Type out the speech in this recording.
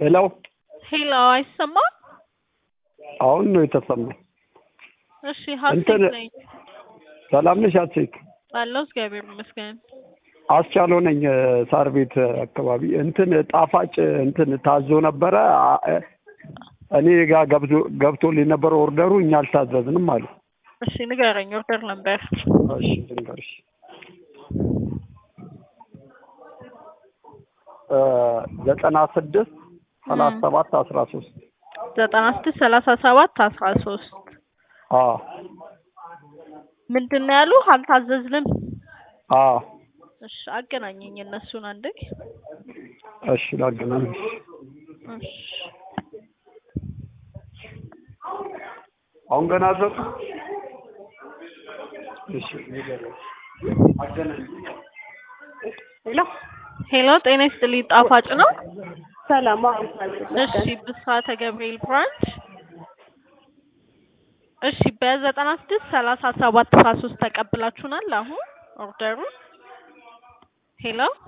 ሄሎ ሄሎ፣ አይሰማም? አሁን ነው የተሰማኝ። እሺ፣ ሀሴት እንትን ነኝ ሰላም ነሽ ሀሴት? አለሁ፣ እግዚአብሔር ይመስገን። አስቻለው ነኝ ሳር ቤት አካባቢ እንትን ጣፋጭ እንትን ታዞ ነበረ አ- እኔ ጋር ገብቶ ገብቶልኝ ነበረ ኦርደሩ እኛ አልታዘዝንም አሉ። እሺ፣ ንገረኝ፣ ኦርደር ነበር። እሺ ልንገርሽ እ ዘጠና ስድስት ሰላሳ ሰባት አስራ ሶስት ዘጠና ስድስት ሰላሳ ሰባት አስራ ሶስት አዎ ምንድን ነው ያሉ? አልታዘዝንም። አዎ እሺ፣ አገናኘኝ እነሱን አንዴ። እሺ ላገናኝሽ እሺ፣ አሁን ገና ዘጡ እሺ ንገረኝ አገናኝ ሄሎ ሄሎ፣ ጤና ይስጥልኝ። ጣፋጭ ነው? ሰላም እሺ፣ ብስራተ ገብርኤል ብራንች። እሺ፣ በዘጠና ስድስት ሰላሳ ሰባት አስራ ሶስት ተቀብላችሁናል አሁን ኦርደሩን? ሄሎ